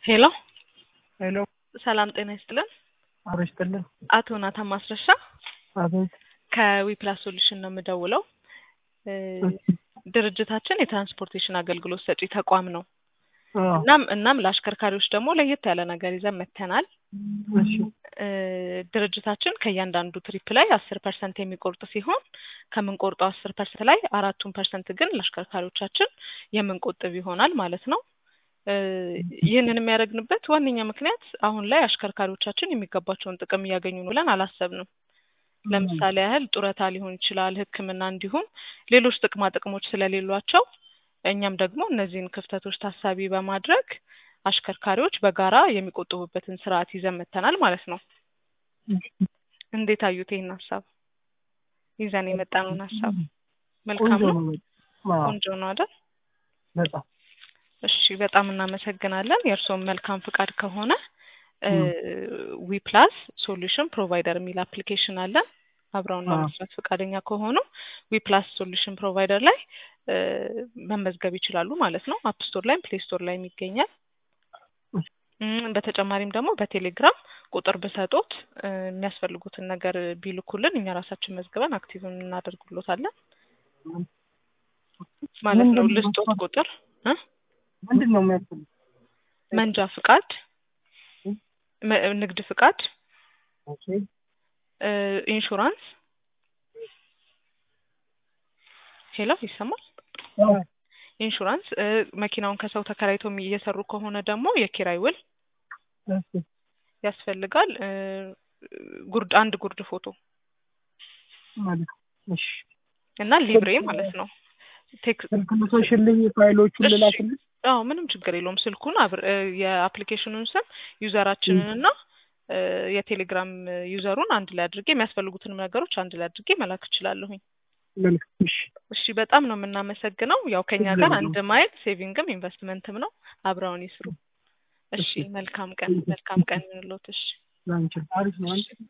ሄሎ ሄሎ ሰላም ጤና ይስጥልን። አብሮ ይስጥልን። አቶ ናታን ማስረሻ አቤት። ከዊፕላስ ሶሉሽን ነው የምደውለው። እ ድርጅታችን የትራንስፖርቴሽን አገልግሎት ሰጪ ተቋም ነው። አዎ፣ እናም እናም ለአሽከርካሪዎች ደግሞ ለየት ያለ ነገር ይዘን መጥተናል። እሺ፣ እ ድርጅታችን ከእያንዳንዱ ትሪፕ ላይ አስር ፐርሰንት የሚቆርጥ ሲሆን ከምንቆርጠው አስር ፐርሰንት ላይ አራቱን ፐርሰንት ግን ለአሽከርካሪዎቻችን የምንቆጥብ ይሆናል ማለት ነው። እ ይህንን የሚያደርግንበት ዋነኛ ምክንያት አሁን ላይ አሽከርካሪዎቻችን የሚገባቸውን ጥቅም እያገኙ ነው ብለን አላሰብንም። ለምሳሌ ያህል ጡረታ ሊሆን ይችላል፣ ሕክምና እንዲሁም ሌሎች ጥቅማ ጥቅሞች ስለሌሏቸው እኛም ደግሞ እነዚህን ክፍተቶች ታሳቢ በማድረግ አሽከርካሪዎች በጋራ የሚቆጥቡበትን ስርዓት ይዘን መጥተናል ማለት ነው። እንዴት አዩት ይህን ሀሳብ? ይዘን የመጣነውን ሀሳብ መልካም ቆንጆ ነው፣ ነው። አዎ፣ ቆንጆ ነው አይደል? በጣም እሺ በጣም እናመሰግናለን። የእርስዎም መልካም ፍቃድ ከሆነ ዊ ፕላስ ሶሉሽን ፕሮቫይደር የሚል አፕሊኬሽን አለን። አብረውን አዎ። ለመስራት ፈቃደኛ ከሆኑ ዊ ፕላስ ሶሉሽን ፕሮቫይደር ላይ እ መመዝገብ ይችላሉ ማለት ነው። አፕ ስቶር ላይም ፕሌይ ስቶር ላይም ይገኛል። እም፣ በተጨማሪም ደግሞ በቴሌግራም ቁጥር ብሰጦት እ የሚያስፈልጉትን ነገር ቢልኩልን እኛ ራሳችን መዝግበን አክቲቭ እናደርጉሎታለን ማለት ነው። ምንድን ነው ልስጦት መስፈርቱ? ቁጥር እ ምንድን ነው የሚያስፈልግ? መንጃ ፍቃድ፣ መ- ንግድ ፍቃድ፣ ኦኬ፣ እ ኢንሹራንስ። ሄሎ ይሰማል? አዎ፣ ኢንሹራንስ እ መኪናውን ከሰው ተከራይቶ የሚ- እየሰሩ ከሆነ ደግሞ የኪራይ ውል እሺ፣ ያስፈልጋል። እ ጉርድ አንድ ጉርድ ፎቶ ማለት ነው። እሺ፣ እና ሊብሬ ማለት ነው። ቴክ ስልክ ልሶሽልኝ ፋይሎቹን እሺ። ልላክልኝ። አዎ ምንም ችግር የለውም። ስልኩን አብር እ የአፕሊኬሽኑን ስም ዩዘራችንን እና እ የቴሌግራም ዩዘሩን አንድ ላይ አድርጌ የሚያስፈልጉትንም ነገሮች አንድ ላይ አድርጌ መላክ እችላለሁኝ። መልካም። እሺ፣ እሺ በጣም ነው የምናመሰግነው። ያው ከኛ ችግር ጋር የለውም። አንድ ማይል ሴቪንግም ኢንቨስትመንትም ነው። አብረውን ይስሩ። እሺ እሺ። መልካም ቀን መልካም ቀን ይሁንልዎት። እሺ ላንቺ አሪፍ ነው። አንቺ